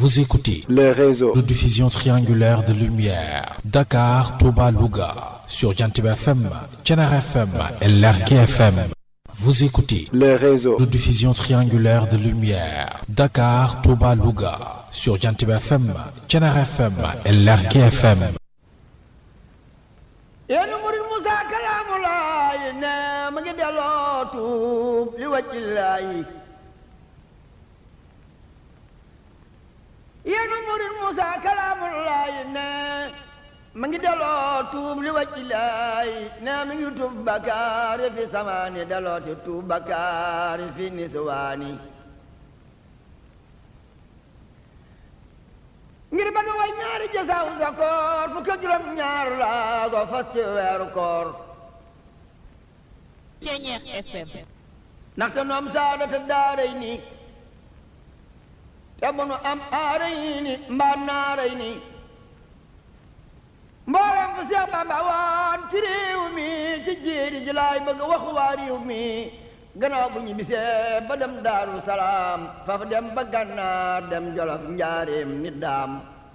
Vous écoutez le réseau de diffusion triangulaire de lumière Dakar, Touba, Louga sur Jantib FM, Thiénaba FM et Lergui FM. Vous écoutez le réseau de diffusion triangulaire de lumière Dakar, Touba, Louga sur Jantib FM, Thiénaba FM et Lergui FM. yéen murid Musa kalaamulaay ne ma ngi delloo tuub li wàcci laay yéen murid Musa kalaamulaay ne ma ngi delloo tuub li wàcci laay ne mi ngi tuub bakkaar fi samaani delloo ti tuub bakkaar fi niswaani ngir bëgg way ñaari jasaaw sa koor fukk ak juróom ñaar laa ko fas ci weeru koor Ceñeex FM ndaxte noom saadata daaray ni te bu nu am aaray ni mbaa naaray ni mboolem fu Seex Bamba woon ci réew mi ci jéeri ji laay bëgg wax waa réew mi gannaaw bu ñu bisee ba dem daaru salaam fa fa dem ba gànnaar dem jolof njaareem nit daam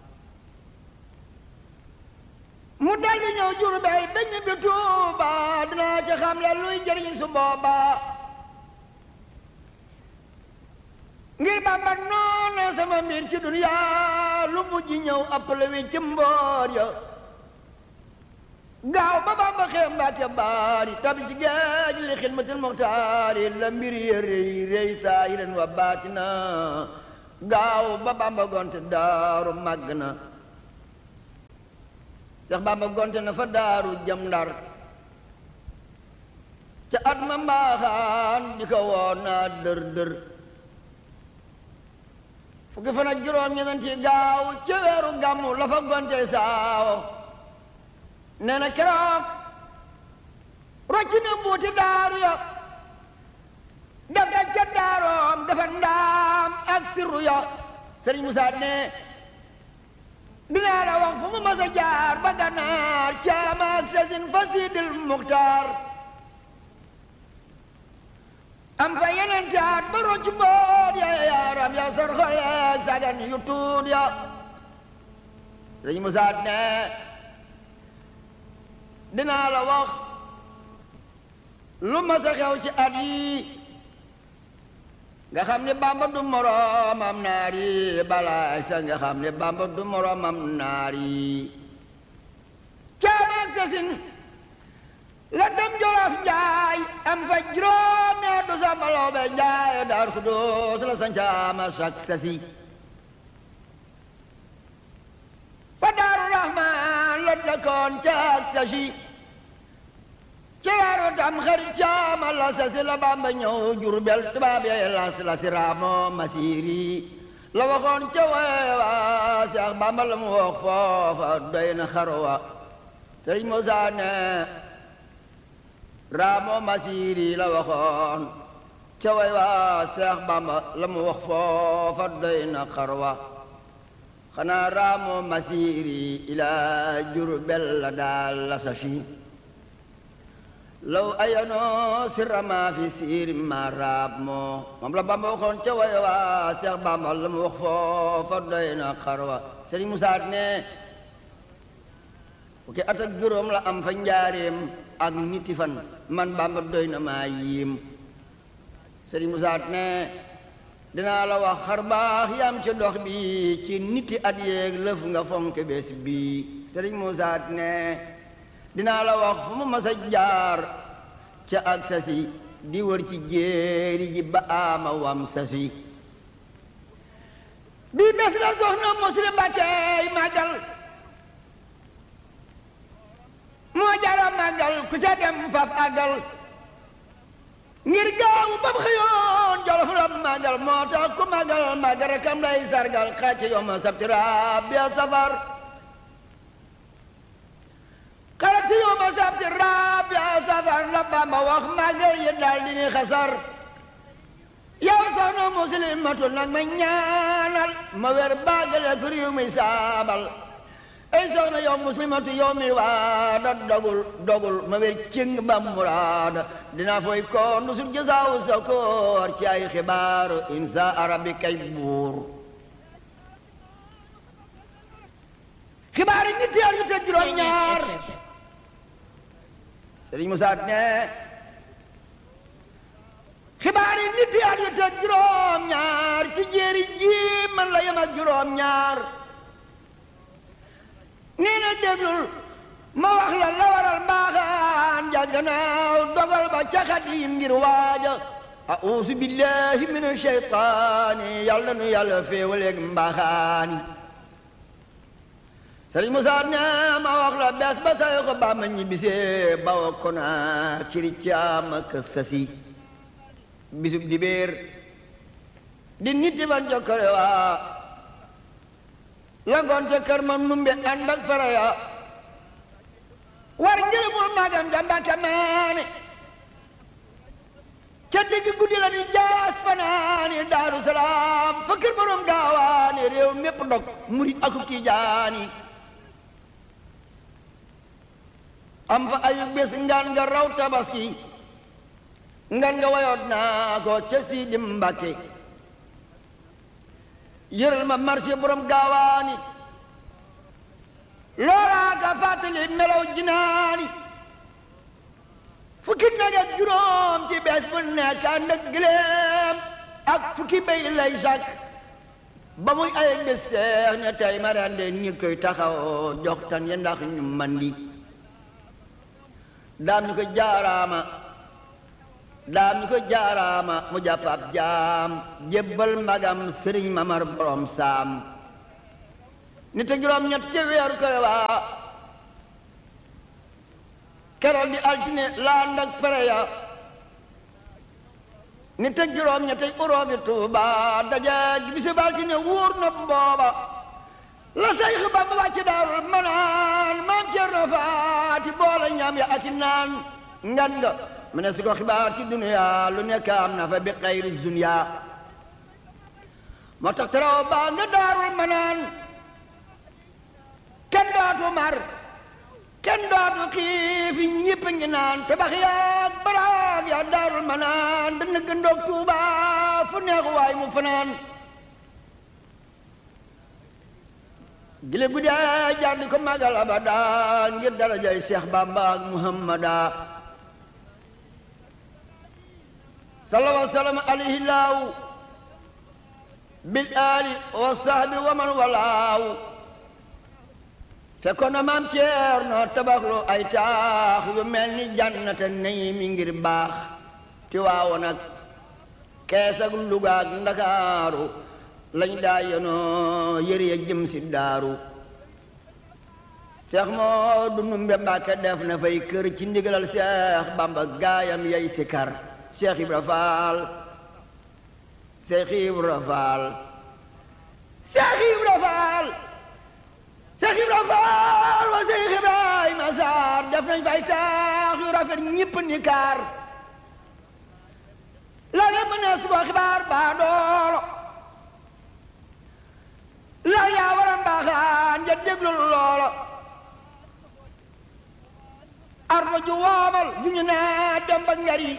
mu daldi ñëw Jurbel ba ñibbi Tuuba dinaa ci xam la luy jëriñ su booba ngir Bamba noona sama mbir ci duniyaa lu mujj ñëw appale wi ci mboor ya gaaw ba Bamba xeem Mbàkke baari tabi ci géej li xidmatil muxtaari la mbir ya rëy rëy saahiran wa baatina gaaw ba Bamba gonte daaru màgg na Seex Bamba gonte na fa daaru jëm Ndar ca at ma mbaaxaan di ko woon naa dër dër fukki fan ak juróom ñeneen ci gaaw ca weeru gàmmu la fa gonte saawo nee na keroog rocc na mbuuti daaru ya def da ca daaroom dafa ndaam ak sirru ya sëriñ Musaa ne dinaa la wax fu mu mas a jaar ba gànnaar caama ak sasin fa siidil muxtaar am fa yeneen taat ba rocc mboot ya yaaram ya sor xoleeg sagan yu tuut ya sëriñ Musaa ne dinaa la wax lu ma sa xew ci at yi nga xam ne bamba du moroomam naar yi balaay sa nga xam ne bamba du moroomam naar yi caamaak sasin la dem jolof njaay am fa juróom ne du sa baloo be njaay daar ku doos la sa ncaama sak sasi fa daaru rahmaan la dëkkoon caak sasi ci weeru tam xarit caama la sasi la bamba ñëw jurbel tubaab yee las la si raamo masiri la waxoon ca weewa seex bamba la mu wax foofa doy na xarwa sëriñ Musaa ne raamo masiri la waxoon ca weewa seex bamba la mu wax foofa doy na xarwa xanaa raamo masiri ila jurbel la daal la safi law ayanoo sirra maa fi siiri ma raab moo moom la bamba waxoon ca way waa seex bamba la mu wax foofa doy na xarwa sëriñ Musaa ne fukki at ak juróom la am fa njaareem ak niti fan man bamba doy na maa yiim sëriñ Musaa ne dinaa la wax xar baax yam ci dox bi ci niti at yeeg lëf nga fonk bés bi sëriñ Musaa ne dinaa la wax fu mu mas a jaar ca ak sasi di wër ci jéeri ji ba ama wam sasi bii bés la soxna muslim Mbàkke màggal moo jara màggal ku ca dem faf àggal ngir gaaw ba mu xëyoon jolof la màggal moo tax ku màggal màggal rekam lay sargal xàcc yoma sabtira bi safar xarati yoma sabti rabi safar la Bamba wax màggal yi daal di ni xasar yow soxna muslimatu nag ma ñaanal ma wer baagale ku réew mi saabal ay soxna yow muslimatu yow mi waada dogul dogul ma wer cing ba muraada dina foy ko nusul jasaaw sa koor ci ay xibaaru insa arabi kay buur xibaari nit yar yu teg juróom ñaar Sëriñ Musaa ne xibaari nit yar yu teg juróom ñaar ci jéeri ji man la yem ak juróom ñaar nee na déglul ma wax la la waral mbaaxaan jàgganaaw dogal ba ca Xaadim ngir waaja a'uuzu billahi mina shaytaani yàlla nu yàlla féewaleeg mbaaxaani Sëriñ Musaa ne ma wax la bees ba say ko ba ma ñibbisee bawa kona kiri caama ka sasi bisub dibéer di nit ban jokkale waa la ngoonte kër ma numbe ànd ak fara ya war ngërëmul magam ja Mbàkke maane ca digg guddi la di jaas fanaani Daaru Salaam fa kër borom gaawaani réew mépp ndog murit aku kii jaani am fa ayu bés ngaan nga raw tabaski ngan nga wayoot naa ko ca Sidi Mbàkke yëral ma marché borom gaawaani loolaa ka fàttali melaw jinaani fukki nag ak juróom ci bees bu nekk ànd ak gileem ak fukki bay lay sàkk ba muy ay bés seex ña tey ma rende nit koy taxaw jox tan ya ndax ñu mandi daam ñu ko jaaraama daam ñu ko jaaraama mu jàpp ab jaam jébbal magam sëriñ mamar borom saam nit ak juróom ñett ci weeru ko waa keroog di altine laan ak fere ya nit ak juróom ñett ay uroomi tuuba daje bisu altine wóor na booba la say xibaar ba wàcc daarul manaan maam Cerno Faati boole ñam ya ak i naan ngan nga mu ne si ko xibaar ci duniya lu nekk am na fa bi xayri dunya moo tax teraw baa nga daarul manaan kenn dootu mar kenn dootu xiifi ñëpp ngi naan tabax yaag baraag yaa daarul manaan dana gëndoog tuuba fu neex waay mu fanaan gile guddee jaar di ko magal abada ngir darajay Cheikh Bamba ak Muhammada sallallahu alayhi wa sallam alayhi laaw bil aali wa sahbi wa man walaaw fekkoon na maam Ceerno tabaxlu ay taax yu mel ni jannata nay mi ngir baax ti waawoon ak kees ak Luga ak Ndakaaru lañ daa yenoo yëre ya jëm si daaru Seex Moodu Numbe Mbàkke def na fay kër ci ndigalal Seex Bamba gaayam yay sikar Seex Ibra Faal Seex Ibra Faal Seex Ibra Faal Seex Ibra Faal wa Seex Ibrahima Saar def nañ fay taax yu rafet ñëpp ni kaar la nga mën a su ko xibaar baa doolo la yaa war a mbaaxaan ja déglu loolo ardo ju woomal ju ñu naa dem ba ngari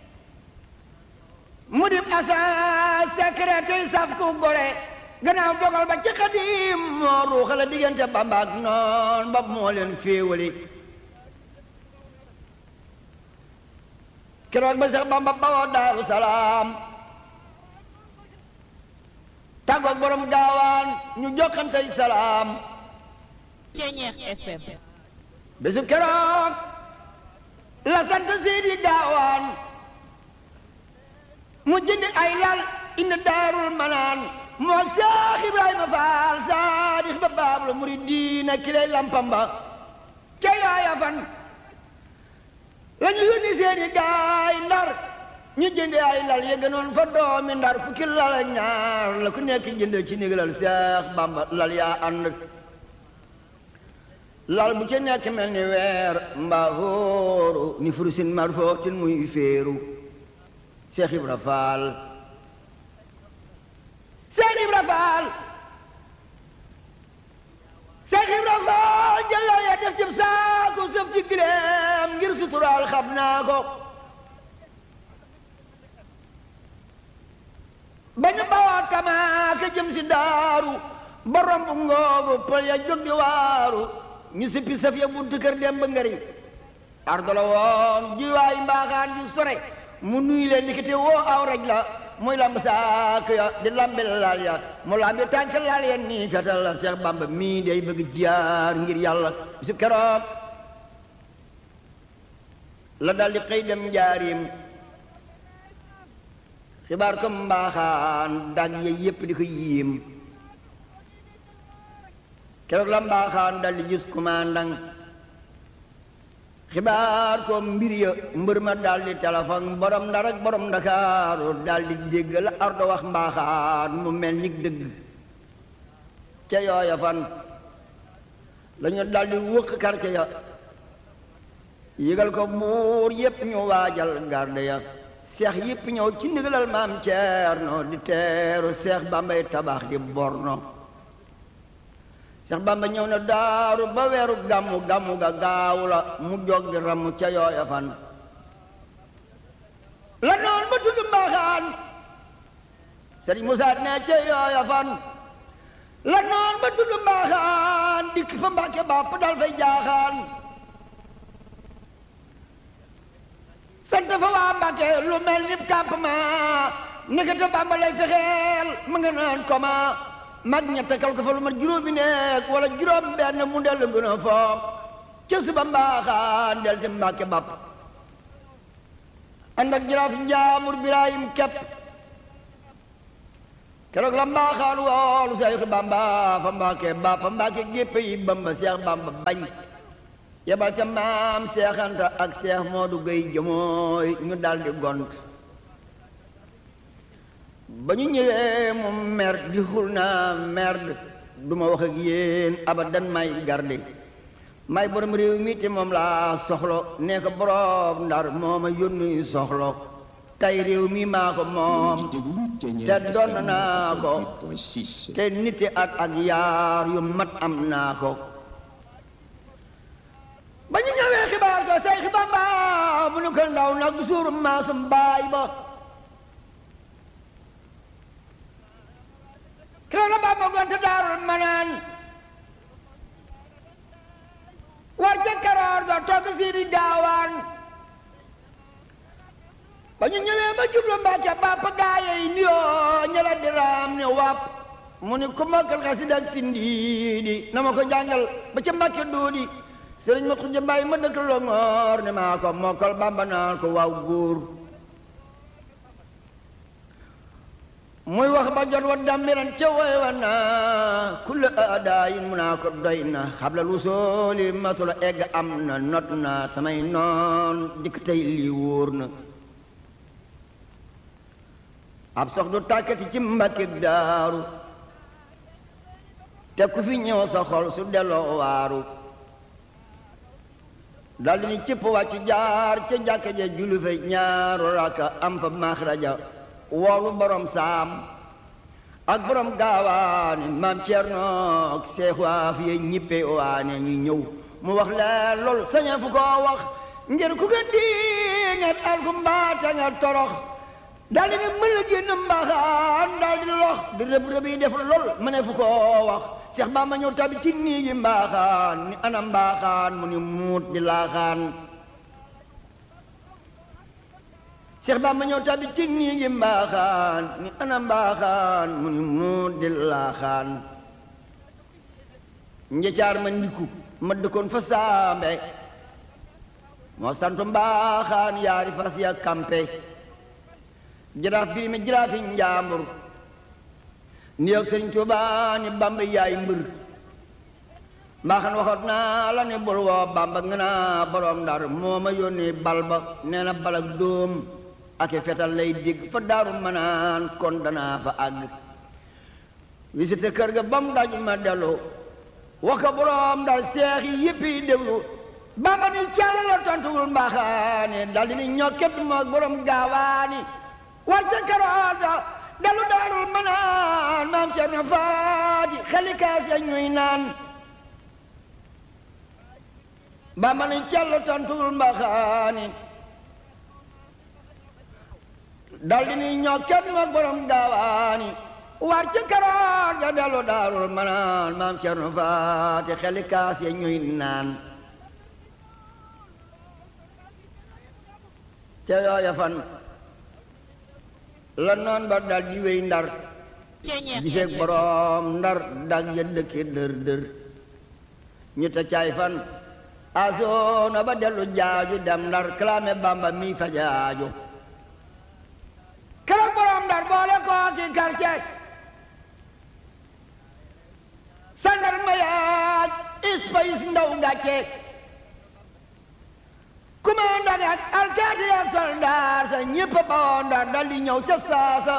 mu dim asa secret tey saf ku gore gannaaw dogal ba ci xadim moo ruuxale diggante Bamba ak noon ba moo leen féewali keroog ba sax Bamba bawoo Daaru Salaam tàggoog borom gaawaan ñu jokkantey salaam Ceñeex FM bésu keroog la sant Seydi gaawaan mu jëndi ay lal indi daarul manaan moo Seex Ibrahima Faal saadix ba baabul muridiina kilay lampam ba ca yaaya fan la ñu yónni seeni gaay ndar ñu jënde ay lal yëgënoon fa doomi ndar fukki lal ak ñaar la ku nekk jënde ci ndigalal Seex Bamba lal yaa ànd lal bu ci nekk mel ni weer mbaa hóoru ni furusin marfootin muy féeru Seex Ibra Faal Seex Ibra Faal Seex Ibra Faal jëlal ya def cib saaku sëf ci gileem ngir suturaal xam naa ko ba ñu bawoo tamaaka jëm si daaru borom bu ngoogu pël ya jóg di waaru ñu sippi saf ya buntu kër dem ba ngëri ardo la woon jiwaay mbaaxaan di sore mu nuy leen ndikite woo aw raj la muy lamb saak ya di lambe laal ya mu lambi tànk laal ya nii fetal la Seex Bamba mii day bëgg jaar ngir yàlla bisu keroog la dal di xëy dem njaarim xibaar ko mbaaxaan dag ya yépp di ko yiim keroog la mbaaxaan dal di gis commandant xibaar ko mbir ya mbër ma dal di téléphone borom ndar ak borom ndakaaru dal di dégg la ardo wax mbaaxaan mu mel ni dëgg ca yooya fan la ñu dal di wëq quartier ya yëgal ko buur yépp ñu waajal garde ya seex yépp ñëw ci ndigalal maam Ceerno di teeru seex bambay tabax di borno seex bamba ñëw na daaru ba weeru gàmmu gàmmu ga gaaw la mu jog di ramu ca yooya fan la noon ba tudd mbaaxaan sëriñ Musaa ne ca yooya fan la noon ba tudd mbaaxaan dikk fa mbàkke bàpp dal fay jaaxaan sant fa waa Mbàkke lu mel ni campement nekkate Bàmba lay fexeel mu nga naan koma mag ña takkal ko fa lu mat juróomi nekk wala juróom benn mu del gën a foog ca suba mbaaxaan del si Mbàkke bapp ànd ak jaraaf njaamur Birahim kepp keroog la mbaaxaan woolu Seex Bàmba fa Mbàkke bapp fa Mbàkke gépp yi Bamba Seex Bàmba bañ yebal ca maam seexanta ak seex moodu gay jëmooy ñu daldi gont ba ñu ñëwee mu mer di xul naa merde du ma wax ak yéen abadan may garde may borom réew mi te moom laa soxlo nee ko borom ndar moo ma yónni soxlo tey réew mi maa ko moom te doon naa ko te niti at ak yaar yu mat am naa ko ba ñu ñëwee xibaar ko say xibaar ba mu nu ko ndaw nag bu suuru maasum baay ba keroog la Bamba gonte daarul manaan war ca karoor ga togg sii di gaawaan ba ñu ñëwee ba jublu Mbàkke bàpp gaaye yi niyoo ñela di raam ne wàpp mu ni ku mokkal xasida ak sindiidi na ma ko jàngal ba ca Mbàkke duudi sëriñ ma xujja mbaay ma dëkk Longoor ne maa ko mokkal Bàmba naan ko waaw góor muy wax ba jot wa dambiran ca woy wa naa kulle aadaayin mu naa ko doy na xabla lu sooli matula egg am na not na samay noon dikk tey lii wóor na ab sox du tàkkati ci Mbàkke daaru te ku fi ñëw sa xol su delloo waaru daldi ni cëpp wàcc jaar ca jàkka ja julli fa ñaaru raka am fa maxraja woolu borom saam ak borom gaawaane maam Cerno ak seex waa fi ñippe waane ñu ñëw mu wax leen lool sañe fu ko wax ngir ku ko di nga alku mbaata nga torox daldi ni mën la génn mbaaxaan daldi lox di rëb rëb yi def lool ma ne fu ko wax Seex Bamba ñëw tabi ci niigi mbaaxaan ni ana mbaaxaan mu ni muut di laaxaan Seex Bamba ñëw tabi ci niigi mbaaxaan ni ana mbaaxaan mu ni muut di laaxaan njëcaar ma ndiku ma dëkkoon fa saambe moo santu mbaaxaan yaari fas ya kampe jaraaf birime jaraafi njaambur ni yoog sëriñ Tuubaa ni Bamba yaay mbër mbaaxan waxoot naa la ne bul woo Bamba nga naa borom ndar moo ma yónni bal ba nee na bal ak dóom ak i fetal lay dégg fa daaru manaan kon danaa fa àgg visité kër ga ba mu daj ma dellu wax ko borom ndar seex yi yëpp yi déglu Bamba ni càll la tontuwul mbaaxaani dal di ni ñokket moog borom gaawaani war ca karooga dalu daarul manaan maam Cerno Faati xalikaas ya ñuy naan Bamba ni càll tontuwul mbaxaani daldi ni ñokket moog borom gaawaani war ca karoor ga nga dellu daarul manaan maam Cerno Faati xeli kaas ya ñuy naan te yooya fan la noon ba dal di wéy ndar giseeg boroom ndar dag ya dëkke dër dër ñu te caay fan asoona ba dellu jaaju dem ndar kalaame bamba mi fa jaaju keroog boroom ndar boole koo ki quartier sandar ma yaaj ispayis ndaw gàcce commandant ak alkaati ak soldaar sa ñépp bawoo ndar dal di ñëw ca saasa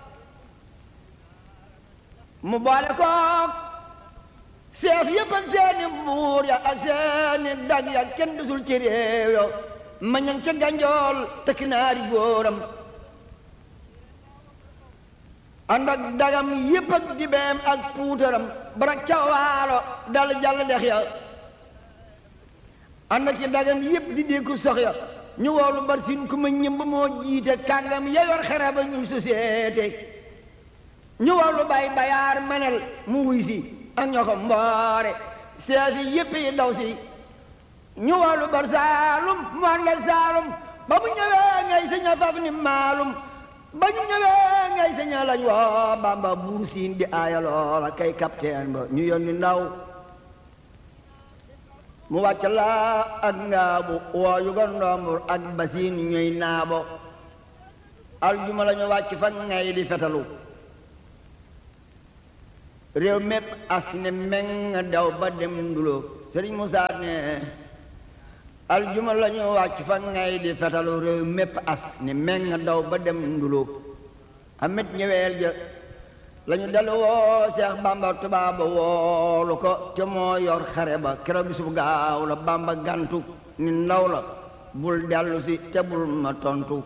mu boole kook seef yépp ak seeni buur ya ak seeni dag ya kenn dusul ci réew yo ma ñang ca ganjool tekki naari góoram ànd ak dagam yépp ak dibeem ak puutaram barak ca waalo dal jàll dex ya ànd ak ci dagam yépp di dékku sox ya ñu woolu bar sin ku ma ñëmb moo jiite kàngam ya yor xere ba ñuy société ñu woolu bay bayaar manel mu wuy si ak ñoo ko mboore seefi yépp yi daw si ñu woolu bar saalum mu ànd ak saalum ba mu ñëwee ngay saña faf ni maalum ba ñu ñëwee ngay saña lañ woo bamba buur siin di aaya loola kay capitaine ba ñu yónni ndaw mu wàcc laa ak ngaabu woo yu ko ndombur ak basiin ñuy naabo aljuma la ñu wàcc fa ngay di fetalu réew mépp as ne meng daw ba dem ndulo sëriñ Musaa ne aljuma la ñu wàcc fa ngay di fetalu réew mépp as ne meng daw ba dem ndulo amit ñëweel ja lañu dellu woo Seex Bamba tubaaba woolu ko te moo yor xare ba keroog bisub gaaw la Bamba gantu ni ndaw la bul dellu si te bul ma tontu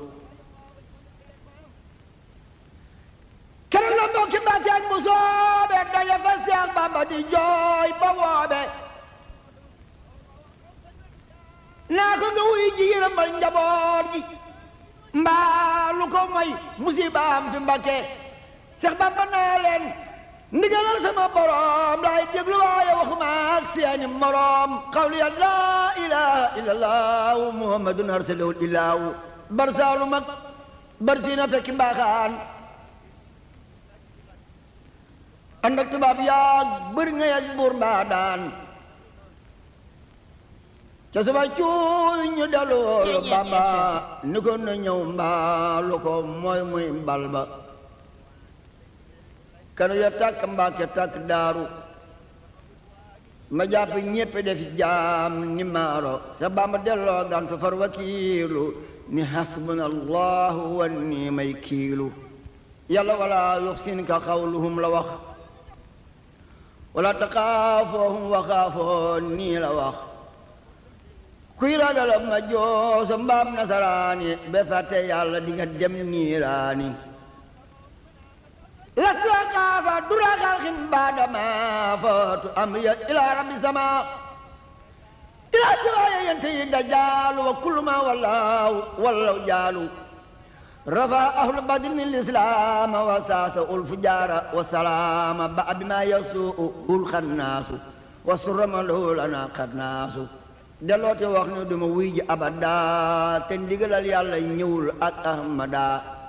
keroog la mbokki Mbàkke ak bu soobe daje fa Seex Bamba di jooy ba woobe naa ko nga wuy ji yërëmal njaboot gi mbaa lu ko moy musibaam fi Mbàkke Seex Bamba naa leen ndigalal sama borom laay déglu waaye waxuma ak seeni morom xawli ya laa ilaha illallah muhammadun arsalahul ilaahu barsaalu mag barsiina fekki mbaaxaan ànd ak tubaab yaag bëri nga yaj buur mbaa daan ca suba cuuy ñu dellu woolu Bamba ni ko na ñëw mbaa lu ko mooy muy mbal ba kanu ya tàkk mbaake tàkk daaru ma jàpp ñépp def jaam ni maaro sa Bamba delloo gantu far wakiilu ni hasbuna allahu wa ni may kiilu yàlla wala yuxsinka xawluhum la wax wala taxaafoohum wa xaafoo nii la wax kuy ragala ma jooso mbaam nasaraani be fàtte yàlla di nga dem niiraani lastu akaafa dura xalxin baadama footu amriya ila rabbi sama ila siwaaya yente yi dajaalu wa kullu ma wallaahu wallaw jaalu rafa ahlu badrin lislaama wa saasa ul fujaara wa salaama ba bima yasuu ul xannaasu wa surama lahu lana xannaasu deloote wax ne duma wuy ji abada te ndigalal yàlla ñëwul ak ahmada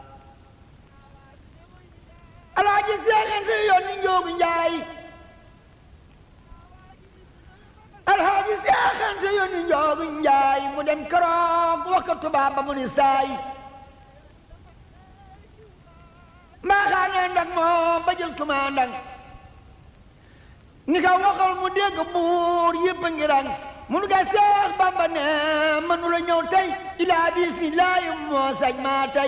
alaaji seexante yoon ni njoogu njaay alaaji seexante yoon ni njoogu njaay mu dem keroog wax ko tubaab ba mu ni saay mbaaxaanee ndak moom ba jël commandant ni ka waxal mu dégg buur yépp a ngi rang munu ga seex bamba ne mënu la ñëw tey ilaa bismillaahi moo sañ maa tey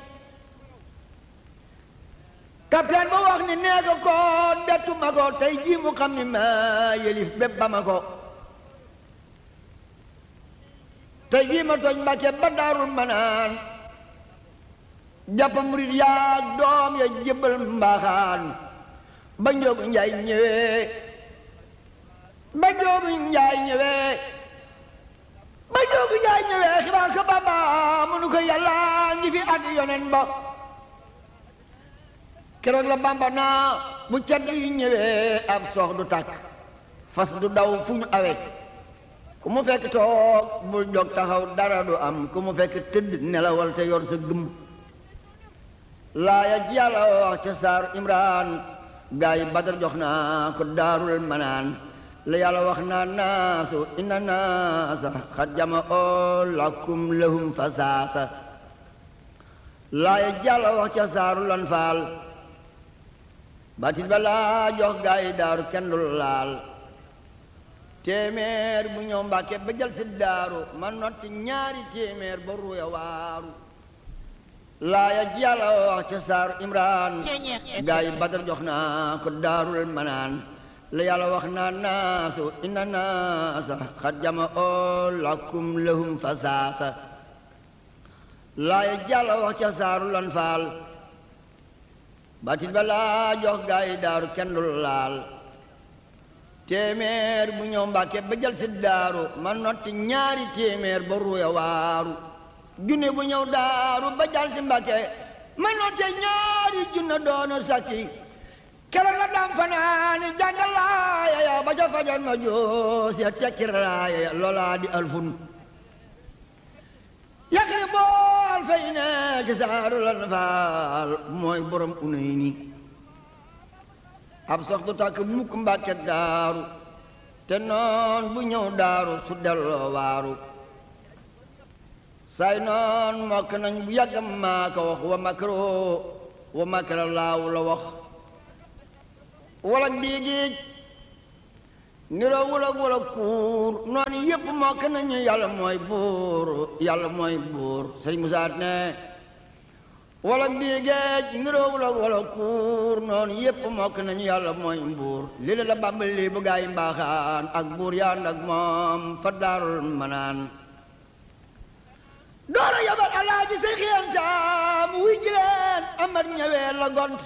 capitaine ba wax ni nee ko ko bettu ma ko tey jii mu xam ni ma yelif bépp ba ma ko tey jii ma tooñ mbàkke ba daarul manaan jàpp murit yaag doom ya jébbal mbaaxaan ba njoogu njaay ñëwee ba njoogu njaay ñëwee ba njoogu njaay ñëwee xibaar ko bamba munu ko yàlla ngi fi ak yonen ba keroog la bamba naa bu cedd yi ñëwee ab soox du tàkk fas du daw fu ñu awe ku mu fekk toog bul jóg taxaw dara du am ku mu fekk tëdd nelawal te yor sa gëm laaya ji yàlla wax ca saaru imraan gaa yi badar jox naa ko daarul manaan la yàlla wax naa naasu inna naasa xad jama oo lakum lahum fasaasa laaya ji yàlla wax ca saaru lan faal batit ba laa jox gaa yi daaru kenn du laal téeméer bu ñëw mbàkke ba jël si daaru ma notti ñaari téeméer ba ruya waaru laaya ji yàlla wax ca saaru imraan gaa yi badar jox naa ko daarul manaan la yàlla wax naa naasu inna naasa xad jama oo lakum lahum fasaasa laaya ji yàlla wax ca saaru lan faal batit ba laa jox gaa yi daaru kenn du laal téeméer bu ñëw mbàkke ba jël si daaru ma not ci ñaari téeméer ba ruya waaru junne bu ñëw daaru ba jal si mbàkke ma not ci ñaari junne doonu sakki keroog la dam fanaani jàngal laaya ya ba ca fajar ma joos ya tekki raaya ya loolaa di alfun yaqli bool fay ne ci saaru lan faal mooy borom unay ni ab sox du tàkk mukk mbàkke daaru te noon bu ñëw daaru su delloo waaru say noon mokk nañ bu yàgg maa ko wax wa makro wa makra laaw la wax wala diigiij niroo wula wula kuur noonu yépp mokk nañu yàlla mooy buur yàlla mooy buur sëñ Musaa ne wala bii géej niroo wala wala kuur noonu yépp mokk nañu yàlla mooy mbuur li la la bàmbal lii bu gaa yi mbaaxaan ak buur yaan ak moom fa daarul manaan doora yabal alaaji say xiyantaam wuy jileen amar ñëwee la gont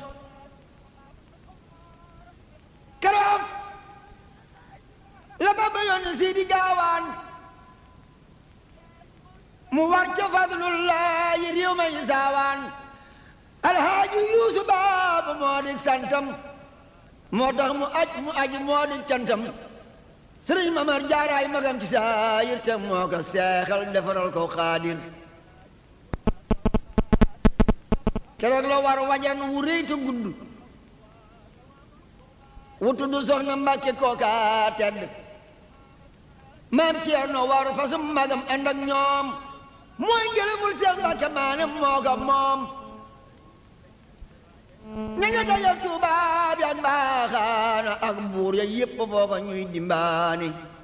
keroog la bàmba yónni sii di gaawaan mu war ca fadlullaahi réew ma yi saawaan alhaaji yuusu baabu moo di santam moo tax mu aj mu aji moo di cantam sëriñ mamar jaaraay magam ci saayir te moo ko seexal defaral ko xaadir keroog la war wajan wu réy te gudd wu tudd soxna mbàkke kooka tedd maam Ceerno waru fasum magam ànd ak ñoom mooy ngërëmul seen mbàkke maane moo ko moom ña nga dajal tubaab yi ak mbaaxaana ak buur ya yépp foofa ñuy dimbaani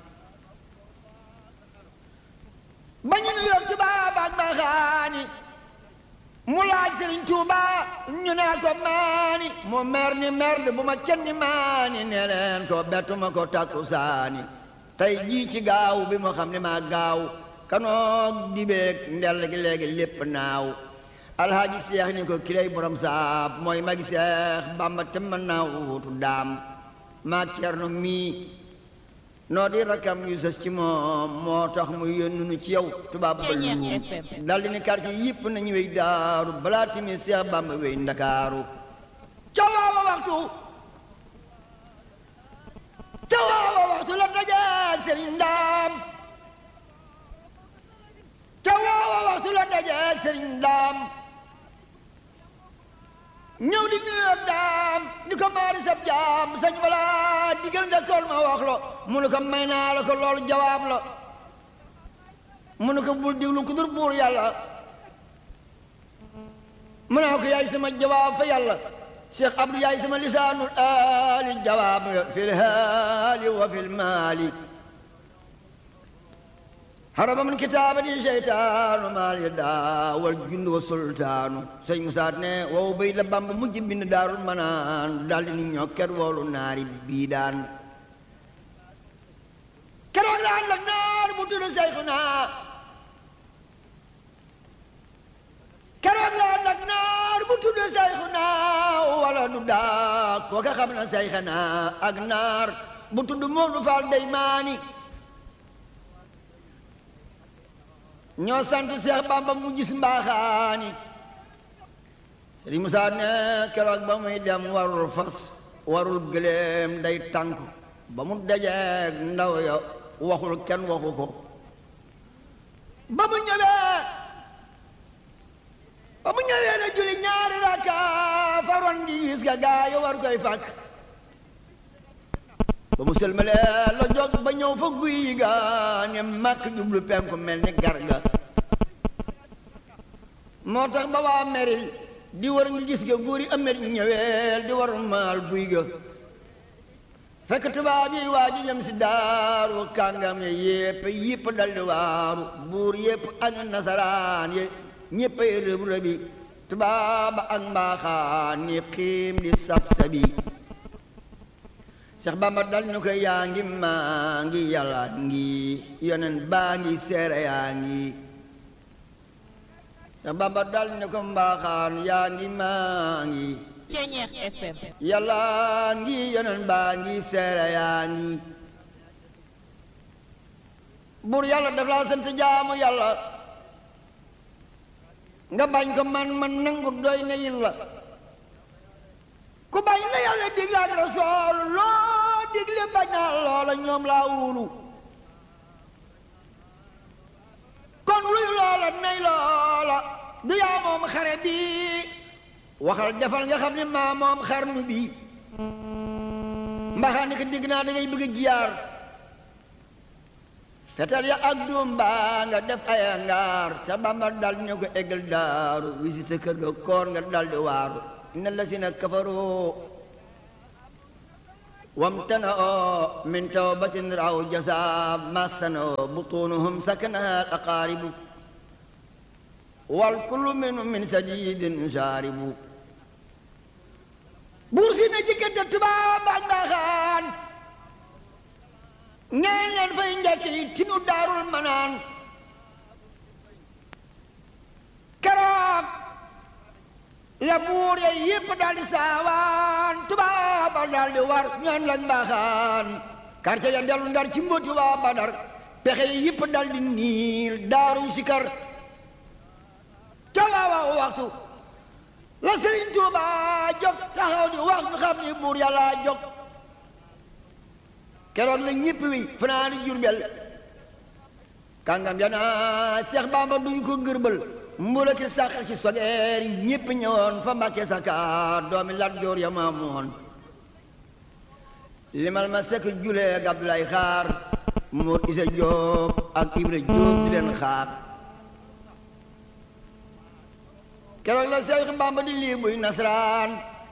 ba ñu nu yor tubaab ak mbaaxaani mu laaj sëriñ Tuuba ñu naa ko maani mu mer ni merde bu ma kenn maani ne leen ko bettuma ko takku saani tey jii ci gaaw bi mu xam ne maa gaaw kanoog dibeeg ndell gi léegi lépp naaw alhaaji seex ni ko kilay borom saab mooy magi seex bamba te mën naa wuutu daam maa cerno mii noo di rakkam yu sës ci moom moo tax mu yónnu nu ci yow tubaab ba luum daldi ni quartier yëpp nañu wey daaru balaa timi seex bamba wey ndakaaru ca waawa waxtu ca waawa waxtu la dajeeg sëriñ ndaam ca waawa waxtu la dajeeg sëriñ ndaam ñëw di nuyu daam ni ko maari sab jaam sañ wala digal njëkkool ma wax lo mu ne ko may naa la ko loolu jawaab la mu ne ko bul diglu ku dur buur yàlla mu naa ko yaay sama jawaab fa yàlla Cheikh Abdou yaay sama lisaanul aali jawaab nga fil haali wa fil maali haraba min kitaabati seytaanu maal ya daawal jund wa sultaanu sëñ Musaa ne wow bay la Bamba mujj bind daarul manaan daldi ni ñokket woolu naari bii daan keroog la ànd ak naar bu tudd Seyxuna keroog la ànd ak naar bu tudd Seyxuna wala du daa kooka xam na Seyxuna ak naar bu tudd Moodu Faal Deymaani ñoo sant Seex Bamba mu gis mbaaxaani Sëriñ Musaa ne keroog ba muy dem warul fas warul gëléem day tànk ba mu dajeeg ndaw ya waxul kenn waxu ko ba mu ñëwee ba mu ñëwee na julli ñaari rakka faroon gi gis ga gaa yi war koy fàkk ba mu sëlmalee la jóg ba ñëw fa guy ga ne màkk jublu penku mel ni garga moo tax ba waa meri di war nga gis ga góor yi amet ñëweel di war maal guy ga fekk tubaab yi waa ji jëm si daaru kàngam ye yépp yépp dal di waaru buur yépp ak nasaraan ye ñépp ay rëb rëbi tubaab ak mbaaxaan ni xiim di sab sabi Seex Bamba dal ñu ko yaa ngi maa ngi yàlla ngi yonen baa ngi seere yaa ngi Seex Bamba dal ñu ko mbaaxaan yaa ngi maa ngi Ceñeex FM yàlla ngi yonen baa ngi seere yaa ngi buur yàlla daf laa sant jaamu yàlla nga bañ ko man man nangu doy na yin la ku bañ la yàlla digle ak rasool loo digle bañal loola ñoom laa wulu kon luy loola nay loola du yaa moom xare bi waxal defal nga xam ne maa moom xarnu bi mbaxaa ni ko digg naa da ngay bëgg a jiyaar fetal ya ak doom baa nga def ay ngaar sa bamba dal ñu ko eggal daaru visite kër ga koor nga dal di waaru inna lasina kafaru wamtana'u min tawbatin raw jasa masano butunuhum sakanaha al aqaribu wal kullu minhum min sadidin sharibu buur si na jikkante tubaab ak mbaaxaan ngeen leen fay njëkki tinu daarul manaan keroog la buur ya yépp daldi saawaan tubaaba daldi war ñoon lañ mbaaxaan quartier ya dellu ndar ci mbóoti waa badar pexe yi yépp daldi niil daaruñ sikar ca waawa waxtu la sëriñ Tuuba jóg taxaw di wax ñu xam ni buur yàlla jóg keroog la ñépp wi fanaani jurbel kàngam ya naa Seex Bamba duñ ko gërbal mbula ki sàq ci sogeer yi ñépp ñëwoon fa Mbàkke Sakaar doomi Lat Joor ya maamoon limal ma sekk julee ak Abdoulaye Xaar Mor Isa Jóob ak Ibra Jóob di leen xaar keroog la Seex Bamba di lii buy nasaraan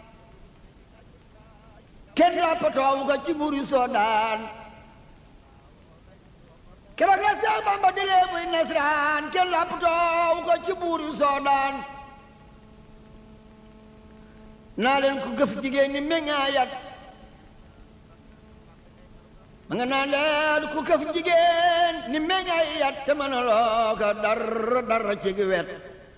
kenn lappatoowu ko ci buur yu soodaan keroog la Seex Bamba di lii buy nasaraan kenn lappatoowu ko ci buur yu soodaan naa leen ku gëf jigéen ni meññaayat ma nga naa leen ku gëf jigéen ni meññaayat te mën a loo ko dara dara ci gi wet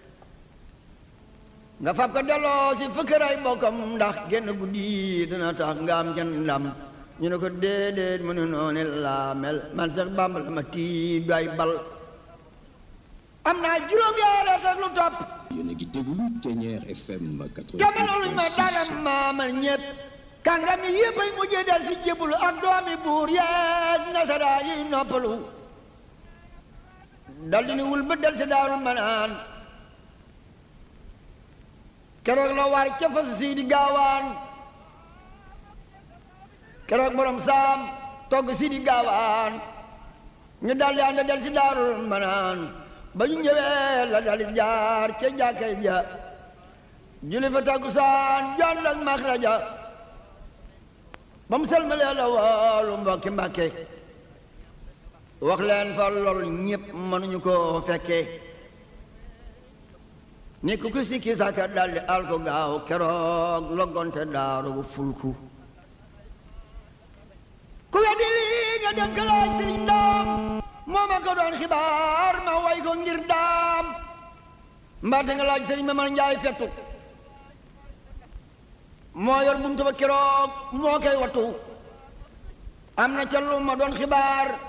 nga fab ko delloo si fëkkëray bokkam ndax genn guddi dina tax nga am jën ndam ñu ne ko déedéet mu ne noonu laa mel man Seex Bàmba la ma tiib ay bal am naa juróom yaara ak lu topp yéen a ngi déglu Thiéniere FM 88. jamono luñ ma dalam maamal ñépp kàngam yi yépp ay mujjee del si jébbalu ak doomi buur yeeg nasaraa yi noppalu dal di ni wul ba del si daawul manaan keroog la war ca fasu sii di gaawaan keroog borom saam togg sii di gaawaan ñu daldi ànd del si daarul manaan ba ñu ñëwee la daldi jaar ca jàkkay ja julli fa takkusaan jàll ak maxraja ba mu selmalee la woolu mbokki mbàkke wax leen fa lool ñépp mënuñu ko fekkee ni ku ku sikki sàkka daldi al ko gaaw keroog loggonte daaru bu fulku ku weddi lii nga dem ka laaj sëriñ daam moo ma ko doon xibaar ma way ko ngir daam mbaate nga laaj sëriñ ma man njaay fettu moo yor buntu ba keroog moo koy wattu am na ca lu ma doon xibaar